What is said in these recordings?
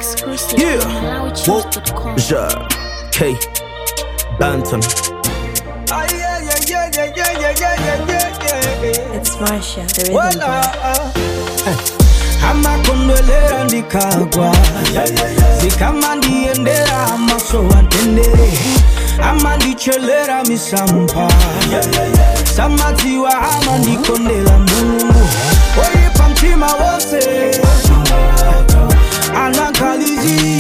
Exclusive Yeah. on MalawiChoose.com. Ja, K, Bantam. Ah, yeah, yeah, yeah, yeah, yeah, yeah, yeah, yeah, yeah, yeah. It's Marsha, the rhythm Wala, boy. ah. amakondolera ndikagwa zikama ndiendera amaso atendere amandichelera misampa samadziwa amandikondela mulungu oyipa mtima wose anankalizi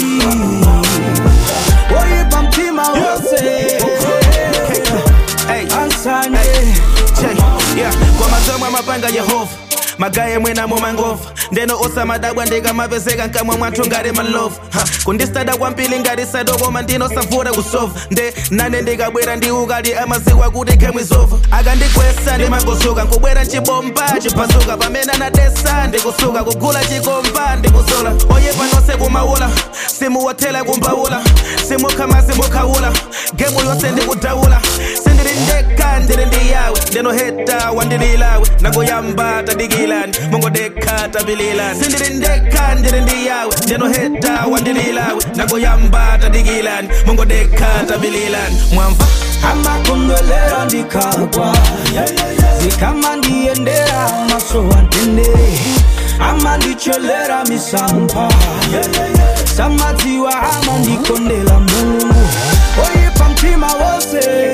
oyipa mtima wose Hey, ansanje Che, yeah, kwa masomo amapanga Yehova magaye mwena mu mangova ndeno osamadabwa ndikamapezeka nkamwe mwathu ngati malovu Ha, kundistada kwambiri ngati sadokoma ndinosavura kusova nde nane ndikabwera ndi ukali amaziwa kuti khemwe zova akandikwesa ndimangosuka nkubwera nchibomba chiphasuka pamene anadesa ndikusuka kugula chikomba ndikusola oyepa nonse kumaula simuwathela kumbaula simukha simukhawula gemu yonse ndikudaula sindiri ndekha ndiri ndi yawe ndinoheta wandililawe nagoyamba tadikilani mongodekha tapililani sindiri ndekha ndiri ndi yawe ndinoheta wandililawe nagoyamba tadikilani mongodekha tapililani mwamva amakondolera ndikagwa zikama ndiendera maso atendere amandichelera misampa samadziwa amandikondela mulungu oyipa mtima wose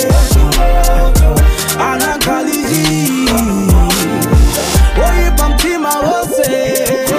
anankalizi oyipa mtima wose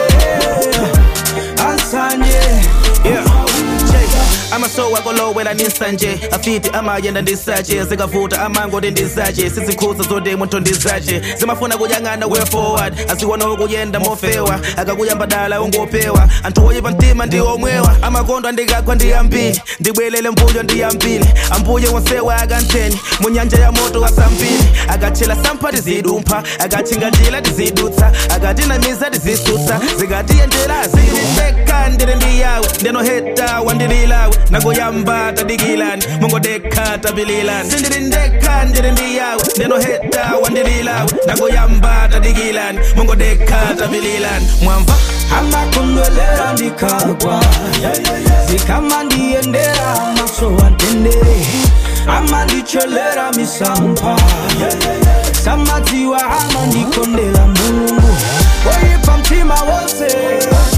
ansanje Yeah. Check. amasowa kolowela ninsanje afiti amayenda ndisache zikavuta amangoti ndizache sizikhuza zoti munthu ndizache zimafuna kuyang'ana way forward asiwona ukuyenda mofewa akakuyamba dala ungopewa anthu oyipa mtima ndi omwewa amakondo andikagwa ndiyambili ndibwelele mbuyo ndiyambili ambuye wonsewa akantheni mu nyanja ya moto asambili akatchela sampha tizidumpha akatchinga njila tizidutsa akatinamiza tizisutsa zikatiyendera zilindeka ndiri ndi yawe ndinoheta wandililawe nagoyamba tadikilani mongodekha tapililani sindiri ndekha ndiri ndi yawe ndinoheta wandililawe nagoyamba tadikilani mongodekha tapililani mwamva amakondolera ndikagwa zikama ndiendera maso atendere amandichelera misampa samadziwa amandikondela mulungu oyipa mtima wose